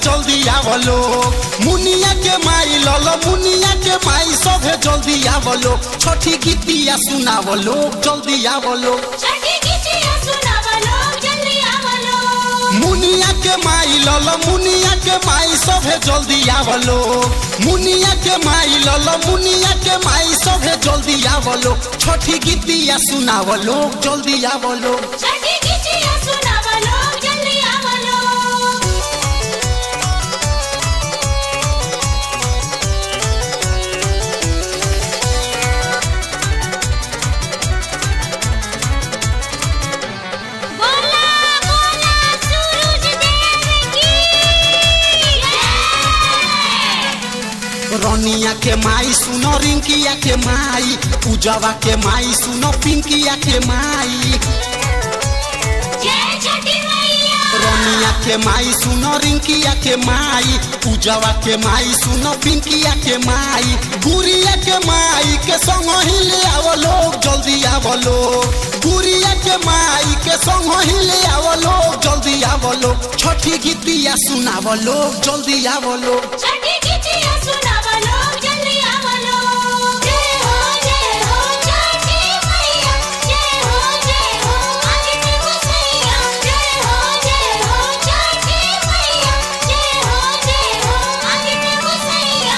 जल्दी आवलो मुनिया के माई लल मुनिया के माई सभे जल्दी आवलो छठी गीतिया सुनावलो जल्दी आवलो छठी गीतिया सुनावलो जल्दी आवलो मुनिया के माई लल मुनिया के माई सभे जल्दी आवलो मुनिया के माई लल मुनिया के माई सभे जल्दी आवलो छठी गीतिया सुनावलो जल्दी आवलो छठी गीतिया सुनावलो जल्दी आवलो बोला बोला सूरज देव की जय रनिया के माई सुनो रिंकिया के माई पूजावा के माई सुनो पिंकिया के माई जय छठी मैया रनिया के माई सुनो रिंकिया के माई पूजावा के माई सुनो पिंकिया के माई गुड़िया के माई के संग ही ले आवलो जल्दी आवलो गुड़िया के माई के संग ही ले आवलो जल्दी आवलो छठी गीतिया सुनावलो जल्दी आवलो छठी गीतिया सुनावलो जल्दी आवलो जय हो जय हो छठी मैया जय हो जय हो आदित्य गोसैया जय हो जय हो छठी मैया जय हो जय हो आदित्य गोसैया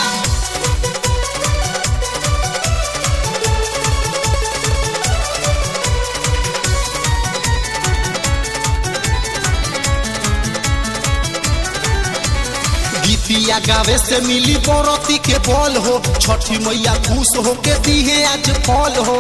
गीतिया गावे से मिली बरती के बल हो छठी मैया खुश हो के दिहे आज फल हो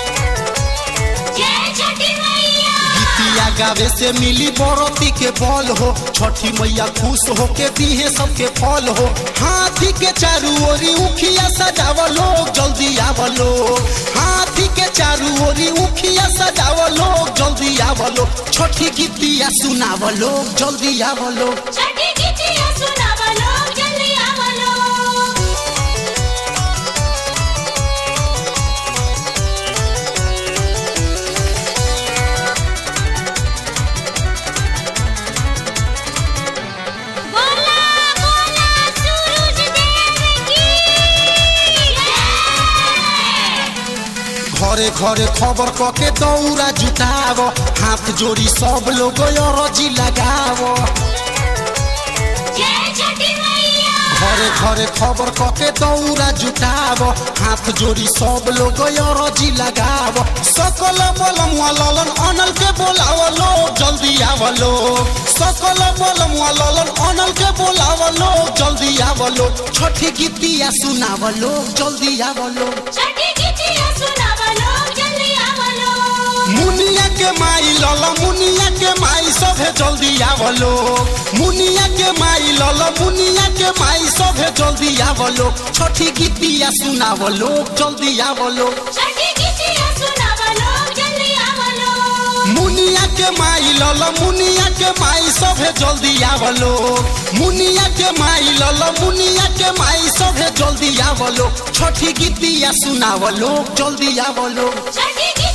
जय छठी मैया गीतिया गावे से मिली बरती के बल हो छठी मैया खुश हो के दिहे सबके फल हो हाथी के चारू ओरी उखिया सजावलो जल्दी आवलो हाथी के चारू ओरी उखिया सजावलो जल्दी आवलो छठी गीतिया सुनावलो जल्दी आवलो छठी गीतिया सुनावलो जल्दी आवलो बोला बोला सूरज देव की जय घरे घरे खबर कके दौरा जुटाव हाथ जोड़ी सब लोग अरजी लगाव जय छठी मैया घरे घरे खबर कके दौरा जुटाव हाथ जोड़ी सब लोग अरजी लगाव सकल बलम ललन अनल के बोलावलो जल्दी आवलो सकल बलम ललन अनल के बोलावलो जल्दी आवलो छठी गीतिया सुनावलो जल्दी आवलो छठी गीतिया सुनावलो जल्दी आवलो मुनिया के माई लल मुनिया के माई सभे जल्दी आवलो मुनिया के माई लल मुनिया के माई सभे जल्दी आवलो छठी गीतिया सुनावलो जल्दी आवलो छठी गीतिया सुनावलो जल्दी आवलो मुनिया के माई लल मुनिया के माई सभे जल्दी आवलो मुनिया के माई लल मुनिया के माई सभे जल्दी आवलो छठी गीतिया सुनावलो जल्दी आवलो छठी